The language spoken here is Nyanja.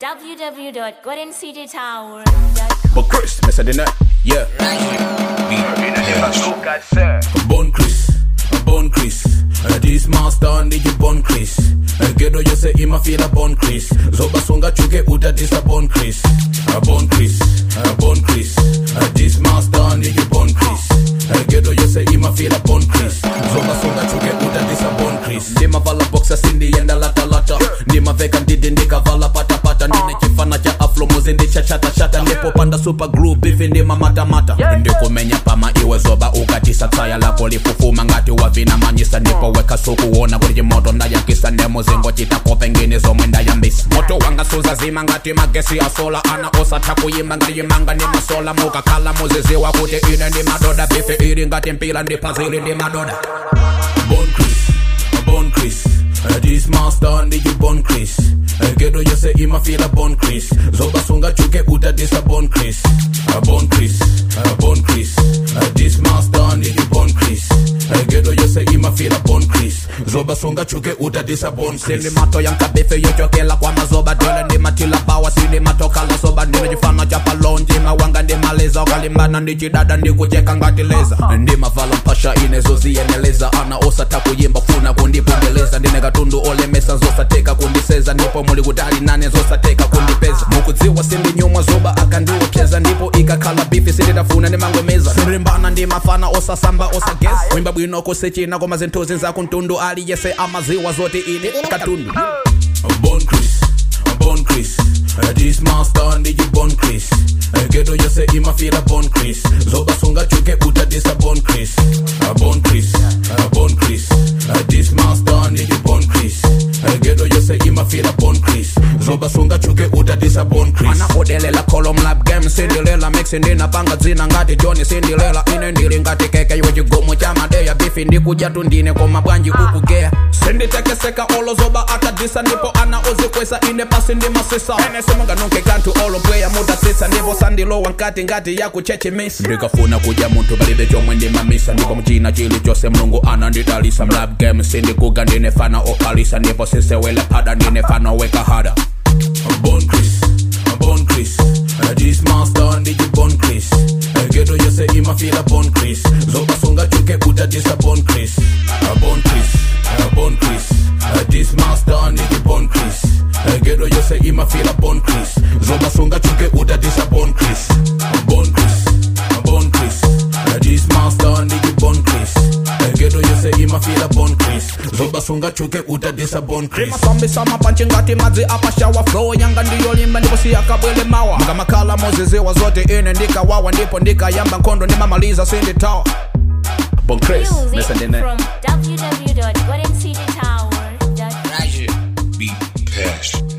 www.goldencitytower.com. But Chris, me say the net, yeah. Bon Chris, Bon Chris. Uh, this master ndi you Bon Chris. Uh, Gedo you say ima feel a Bon Chris. Zoba songa chuke uta this a Bon Chris. Uh, Bon Chris, uh, Bon Chris. Uh, this master ndi you Bon Chris. Uh, Gedo you say ima feel a Bon Chris. Zoba songa chuke uta this a Bon Chris. Ndima vala boxa sindi yenda lata lata. Ndima veka ndidi ndika vala pata pata. Ndine chifana cha aflo muzindi cha chata chata. Ndipo panda super group ifi ndima mata mata. Ndikumenya pama iwe zoba ukatisa tsaya lako lifufuma ngati wavina manyisa ndipo weka sukuona kuli moto ndayakisa nemuzingo chitako pengine zomwe ndayambisa moto wanga suzazima ngati magesi asola ana osatha kuyimba ngayimanga ndi masola mukakhala muziziwa kuti ine ndi madoda bife ili ngati mpila ndi pazili ndi madoda Bon Chris, Bon Chris. Uh, this master ndi you Bon Chris. Uh, Gedo you say ima feel a Bon Chris. Zoba sunga chuke uta this a Bon Chris. Uh, Bon Chris, uh, Bon Chris. Uh, this master ndi you Bon Chris. Uh, Gedo you say ima feel a Bon Chris. Zoba sunga chuke uta this a Bon Chris. Sindi mato yanka befe yochokela kwa mazoba dole ndi matila bawa sindi matoka la soba ndi jifana cha palonji mawanga ndi maleza ukalimbana ndi chidada ndi kucheka ngati leza ndi mavala mpasha ine zoziyeneleza ana osata kuyimba funa kundipongeleza ndine katundu olemesa zosateka kundiseza ndipo muli kutali nane zosateka kundipeza mukudziwa sindi nyumwa zoba akandiopyeza ndipo ikakhala bifi sinditafuna ndimangomeza sindilimbana ndi mafana osasamba osageza kuimba bwino kusechina koma zinthuzi zakuntundu aliyese amaziwa zoti ine katundu Bon Chris, Bon Chris. Uh, this master ndi you Bon Chris. Uh, Gedo you say ima feel a Bon Chris. Zoba sunga chuke uta this a Bon Chris. Uh, Bon Chris, uh, Bon Chris. Uh, this master ndi you Bon Chris. Uh, Gedo you say ima feel a Bon Chris. Zoba sunga chuke uta this a Bon Chris. Ana odelela column lab game sindilela mixing ndina panga dzina ngati Johnny sindilela ine ndili ngati keke iwe chigomo cha madeya bifi ndikuja tundine koma bwanji ukugea sinditekeseka olo zoba akadisa ndipo ana ozikwesa ine pasi ndi masisa ene simunganunke kanthu olo mpweya mudatsitsa ndipo sandilowa nkati ngati yakuchechemisa ndikafuna kudya munthu palibe chomwe ndimamisa ndipo mchina chilichonse mulungu anandidalisa mlab game sindikuga ndine fana okhalisa ndipo sisewele phada ndine fana wekahada Bon Chris, Bon Chris. Uh, this master ndi you Bon Chris. Uh, Gedo you say ima feel a Bon Chris. Zoba sunga chuke uta this a Bon Chris. Uh, Bon Chris, uh, Bon Chris. Uh, this master ndi you Bon Chris. Uh, Gedo you say ima feel a Bon Chris. Zoba sunga chuke uta this a Bon Chris. Uh, Bon Chris, uh, Bon Chris. Uh, this master ndi you Bon Chris. Uh, Gedo you say ima feel a Bon Chris. Zoba sunga chuke uta this a Bon Chris. masambisa mapanchi ngati madzi apashawa flow yanga ndiyolimba ndipo siyakabwele mawa ngamakhala moziziwa zote ine ndikawawa ndipo ndikayamba nkhondo ndimamaliza sinditawa Bon Chris, Music listen to that. from www.goldencitytower.com. Beat Cash.